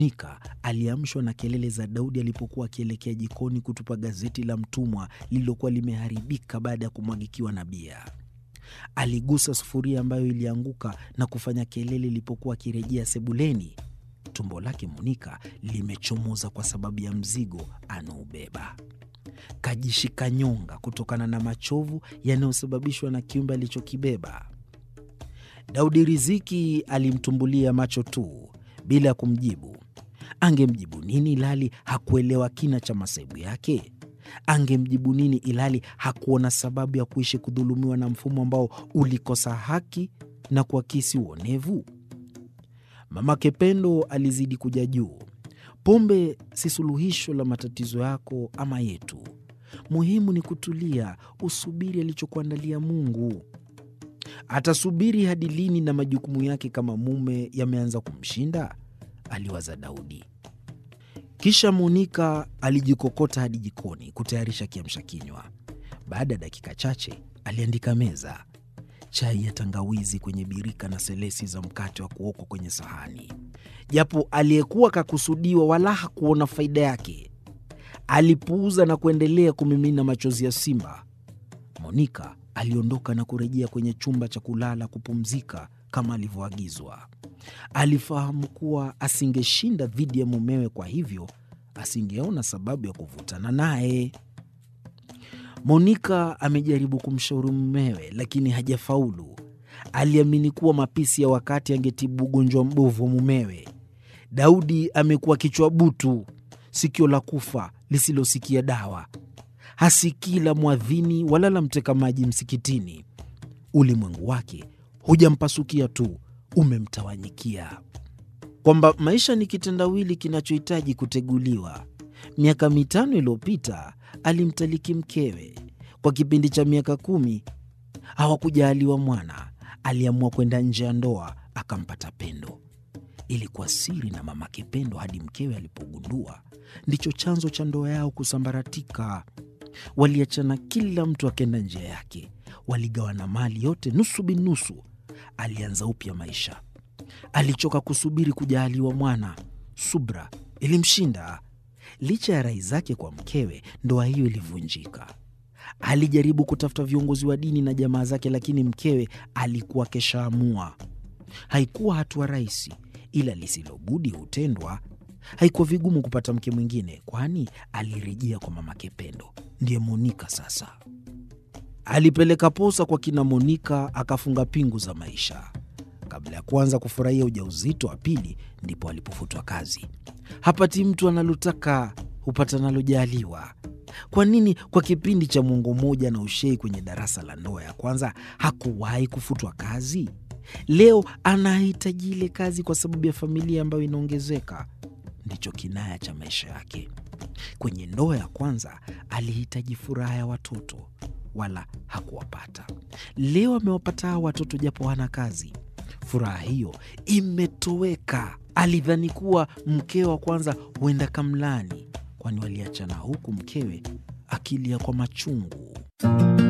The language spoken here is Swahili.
Monika aliamshwa na kelele za Daudi alipokuwa akielekea jikoni kutupa gazeti la mtumwa lililokuwa limeharibika baada ya kumwagikiwa na bia. Aligusa sufuria ambayo ilianguka na kufanya kelele ilipokuwa akirejea sebuleni. Tumbo lake Monika limechomoza kwa sababu ya mzigo anaobeba. Kajishika nyonga kutokana na machovu yanayosababishwa na kiumbe alichokibeba. Daudi Riziki alimtumbulia macho tu bila ya kumjibu. Angemjibu nini ilhali hakuelewa kina cha masaibu yake? Angemjibu nini ilhali hakuona sababu ya kuishi kudhulumiwa na mfumo ambao ulikosa haki na kuakisi uonevu? Mamake Pendo alizidi kuja juu. Pombe si suluhisho la matatizo yako ama yetu. Muhimu ni kutulia, usubiri alichokuandalia Mungu. Atasubiri hadi lini na majukumu yake kama mume yameanza kumshinda? Aliwaza Daudi. Kisha Monika alijikokota hadi jikoni kutayarisha kiamsha kinywa. Baada ya dakika chache aliandika meza, chai ya tangawizi kwenye birika na selesi za mkate wa kuokwa kwenye sahani. Japo aliyekuwa kakusudiwa wala hakuona faida yake, alipuuza na kuendelea kumimina machozi ya simba. Monika aliondoka na kurejea kwenye chumba cha kulala kupumzika kama alivyoagizwa. Alifahamu kuwa asingeshinda dhidi ya mumewe, kwa hivyo asingeona sababu ya kuvutana naye. Monika amejaribu kumshauri mumewe, lakini hajafaulu. Aliamini kuwa mapisi ya wakati angetibu ugonjwa mbovu wa mumewe. Daudi amekuwa kichwa butu, sikio la kufa lisilosikia dawa, hasikii la mwadhini wala la mteka maji msikitini. Ulimwengu wake hujampasukia tu, umemtawanyikia, kwamba maisha ni kitendawili kinachohitaji kuteguliwa. Miaka mitano iliyopita alimtaliki mkewe. Kwa kipindi cha miaka kumi hawakujaaliwa mwana. Aliamua kwenda nje ya ndoa, akampata Pendo. Ilikuwa siri na mamake Pendo hadi mkewe alipogundua. Ndicho chanzo cha ndoa yao kusambaratika. Waliachana, kila mtu akenda njia yake. Waligawana mali yote nusu binusu. Alianza upya maisha. Alichoka kusubiri kujaaliwa mwana. Subra ilimshinda. Licha ya rai zake kwa mkewe, ndoa hiyo ilivunjika. Alijaribu kutafuta viongozi wa dini na jamaa zake, lakini mkewe alikuwa keshaamua. Haikuwa hatua rahisi, ila lisilobudi hutendwa. Haikuwa vigumu kupata mke mwingine, kwani alirejea kwa mamake Pendo, ndiye Monika. Sasa alipeleka posa kwa kina Monika, akafunga pingu za maisha. Kabla ya kuanza kufurahia ujauzito wa pili, ndipo alipofutwa kazi. Hapati mtu analotaka, hupata nalojaaliwa. Kwa nini kwa kipindi cha mwongo mmoja na ushei kwenye darasa la ndoa ya kwanza hakuwahi kufutwa kazi? Leo anahitaji ile kazi kwa sababu ya familia ambayo inaongezeka. Ndicho kinaya cha maisha yake. Kwenye ndoa ya kwanza alihitaji furaha ya watoto, wala hakuwapata. Leo amewapata hao watoto japo hana kazi. Furaha hiyo imetoweka. Alidhani kuwa mkewe wa kwanza huenda kamlani, kwani waliachana huku mkewe akilia kwa machungu.